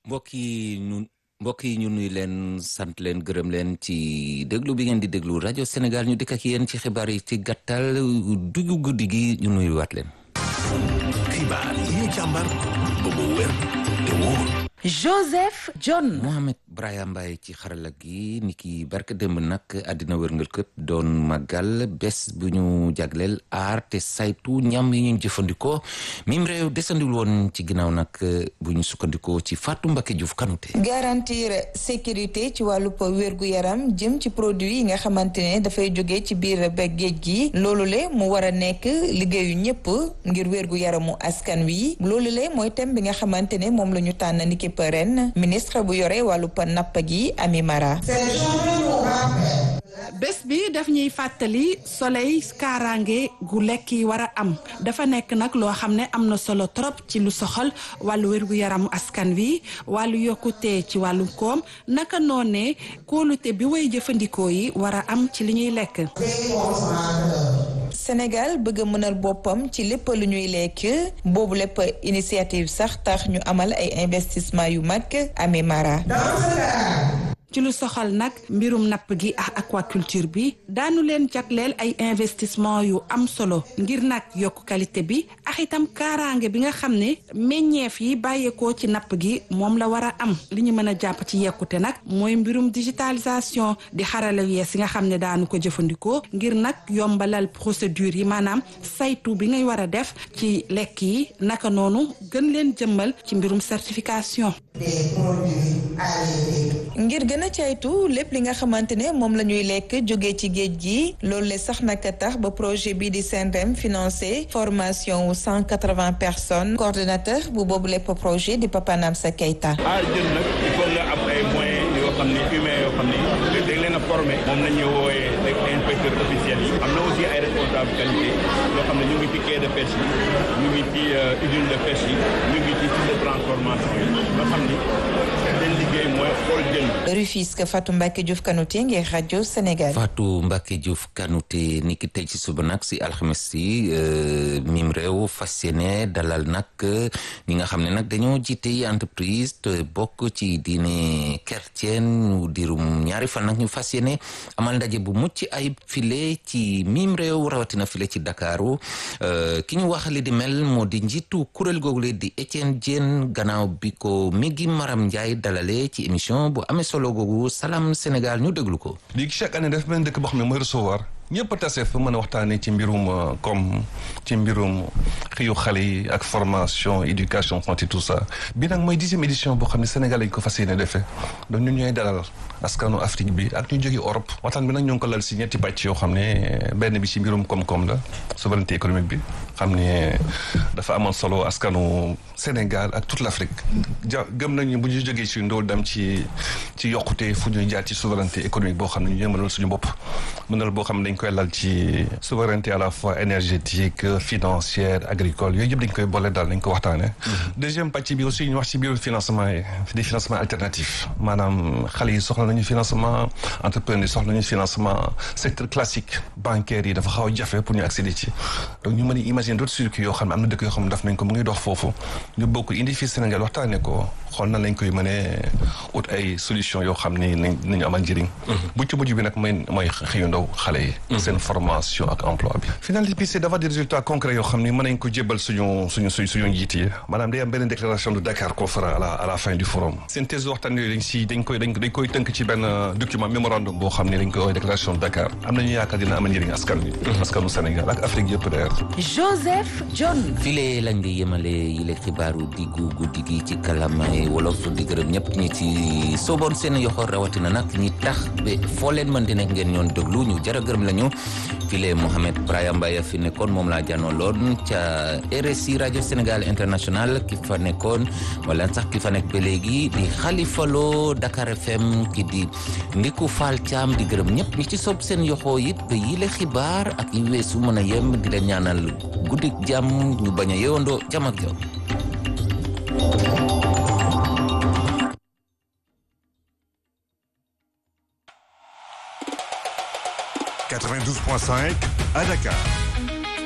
mbokk yi ñu mbokk yi ñu nuy leen sant leen gërëm leen ci déglu bi ngeen di déglu rajo Sénégal ñu dikk ak yéen ci xibaar yi ci gàttal dugg guddi gi ñu nuyuwaat leen. xibaar yi ñu càmbar ba mu wér te wóor. Joseph John. Mohamed Braya Mbaye ci xarala gi ni ki barke démb nag àddina wërngal këpp doon màggal bés bu ñu jagleel aar te saytu ñam yi ñu jëfandikoo mim réew desandul woon ci ginnaaw nag bu ñu sukkandikoo ci Fatou Mbacké Diouf Kanouté garantir sécurité ci wàllu wérgu yaram jëm ci produit yi nga xamante ne dafay jóge ci biir ba géej gi loolu le mu war a nekk liggéeyu ñëpp ngir wérgu yaramu askan wi loolu le mooy thème bi nga xamante ne moom la ñu tànn niki ren ministre bu yore wàllu pa napp gi Ami Mara bés bi daf ñuy fàttali soleil kaaraange gu lekk yi war a am dafa nekk nag loo xam ne am na solo trop ci lu soxal wàllu wérgu yaramu askan wi wàllu yokkute ci wàllu koom naka noonee kóolute bi way jëfandikoo yi war a am ci li ñuy lekk Sénégal bëgg a mënal boppam ci lépp lu ñuy lekk boobu lépp initiative sax tax ñu amal ay investissement yu mag Ami Mara ci lu soxal nag mbirum napp gi ak aquaculture bi daanu leen jagleel ay investissement yu am solo ngir nag yokk qualité bi ak itam kaaraange bi nga xam ne meññeef yi bàyyeekoo ci napp gi moom la war a am li ñu mën a jàpp ci yekkute nag mooy mbirum digitalisation di xarala yees yi nga xam ne daanu ko jëfandikoo ngir nag yombalal procédure yi maanaam saytu bi ngay war a def ci lekk yi naka noonu gën leen jëmmal ci mbirum certification. ngir gën a caytu lépp li nga xamante ne moom la ñuy lekk jóge ci géej gi loolu le sax naka tax ba projet bii di SENREM financé formation wu cent quatre-vingts personnes coordonnateur bu boobu lépp projet di Papa Namsa Keita. ah jën nag il faut nga am ay moyens yoo xam ne humains yoo xam ne dañ leen a formé moom la ñuy wooyee les inspecteurs officiels yi am na aussi ay responsable qualité yoo xam ne ñu ngi ci quai de pêche yi ñu ngi ci usine de pêche yi ñu ngi ci site de transformation yi nga xam ni seen liggéey mooy xool jën Rufisque Fatou Mbacké Diouf Kanouté ngir rajo Sénégal. Fatou Mbacké Diouf Kanouté ni ki tey ci suba nag si alxames si mim réew fas yéene dalal nag ñi nga xam ne nag dañoo jiite entreprise te bokk ci diine chrétienne ñu dirum ñaari fan nag ñu fas yéene amal ndaje bu mucc ayib file ci mim réew rawatina file ci Dakaru ki ñu wax li di mel moo di njiitu kuréel googu di Étienne Diène gannaaw bi ko mi ngi Maram Ndiaye dalale ci émission bu amee solo googu Salam Sénégal ñu déglu ko. léegi chaque année daf benn dëkk boo xam ne mooy recevoir ñëpp a tase fa mën a waxtaanee ci mbirum comme ci mbirum xëyu xale yi ak formation éducation santé tout ça bi nag mooy dixième édition boo xam ne Sénégal lañ ko fas yéene defee donc ñun ñooy dalal askanu Afrique bi ak ñu jóge Europe waxtaan bi nag ñoo ngi ko lal si ñetti pàcc yoo xam ne benn bi ci mbirum koom-koom la souveraineté économique bi xam ne dafa amoon solo askanu Sénégal ak toute l'Afrique ja gëm nañu bu ñu jógee ci ndóol dem ci ci yokkute fu ñuy jaar ci souveraineté économique boo xam ne ñu yëngalal suñu bopp mënal boo xam ne dañ koy lal ci souveraineté à la fois énergétique financière agricole yooyu yëpp dañ koy boole daal dañ ko waxtaane deuxième pàcc bi aussi ñu wax ci biir financement yi des financements alternatifs maanaam xale yi soxla nañu financement entrepreneur yi soxla nañu financement secteur classique bancaire yi dafa xaw a jafe pour ñu accéder ci donc ñu mën a imaginer d'autres circuits yoo xam ne am na dëkk yoo xam ne daf nañ ko mu ngi dox foofu ñu bokk indi fii Sénégal waxtaane ko xool na lañ koy mënee ut ay solution yoo xam ni nañ nañu amal njëriñ bu ci mujj bi nag mooy mooy xëyu ndaw xale yi seen formation ak emploi bi finalité bi c'est d'avoir des résultats concrets yoo xam ni mën nañ ko jébbal suñu suñu suñ suñu njiit yi maanaam day am benn déclaration de Dakar qu'on fera à la à la fin du forum synthèse waxtaan yooyu dañ si dañ koy dañ dañ koy tënk ci benn document mémorandum boo xam ne dañ koy déclaration de Dakar am nañu yaakaar dina amal njëriñ askan wi askanu Sénégal ak Afrique yëpp d'ailleurs Joseph John file lañ di yemale yile xibaaru diggu guddi gi ci kalamay wolof di gërëm ñëpp ñi ci sooboon seen yoxo rawatina nag ñi tax ba foo leen mën di nekk ngeen ñoon déglu ñu jara gërëm lañu file Mohamed Braya Mbaye fi nekkoon moom laa janoo loon ca RSI rajo Sénégal international ki fa nekkoon wala sax ki fa nekk ba léegi di Khalifa Lo Dakar FM ki di Ndiku Fall Thiam di gërëm ñëpp ñi ci soob seen yoxo it ba yile xibaar ak yi weesu mën a yem di leen ñaanal guddik jàmm ñu bañ a yewandoo jàmm ak jàmm 92.5 à Dakar.